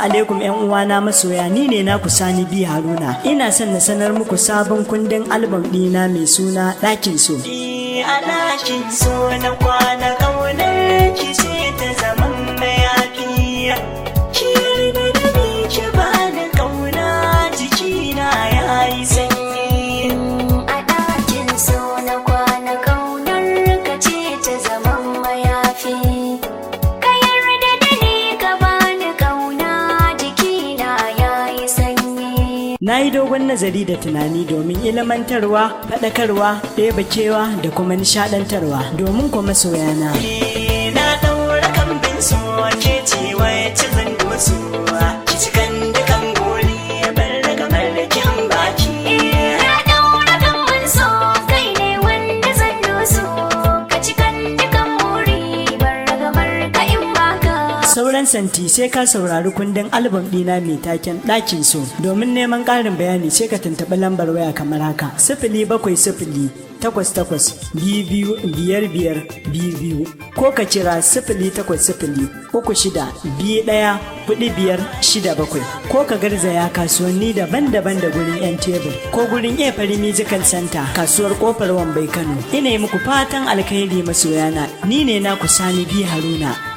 alaikum yan uwana masoya ni ne naku Sani bi Haruna. Ina son na sanar muku sabon kundin album ɗina mai suna ɗakin so. a ɗakin so na kwana ƙaunar ki ce ta zaman mayafi ki yarda da ni ki ba da ƙauna jikina ya yi sanyi a ɗakin so na kwana ƙaunar ka ce ta zaman mayafi ka yarda da ni ka bani ƙauna jikina ya yi sanyi Na yi dogon nazari da tunani domin ilmantarwa, faɗakarwa, ɗebakewa da kuma nishaɗantarwa domin kuma soyana. Eh, na ɗaura kambin so ke ce wacce zan doso ki cikan dukan gori bar daga mallakin baki Na ɗaura gamban so kai ne wanda zan doso ka cikan dukan muri bar gabar ka in baka Sauran santi sai ka saurari kundin album ɗina mai taken ɗakin so. Domin neman ƙarin bayani sai ka tuntuɓi lambar waya kamar haka. Sifili bakwai sifili takwas takwas biyu biyu biyar biyar biyu biyu ko ka kira sifili takwas sifili uku shida biyu ɗaya hudu biyar shida bakwai ko ka garzaya kasuwanni daban-daban da gurin 'yan tebur ko gurin efari musical center kasuwar kofar wambai kano ina yi muku fatan alkhairi masoyana ni ne naku sani bi haruna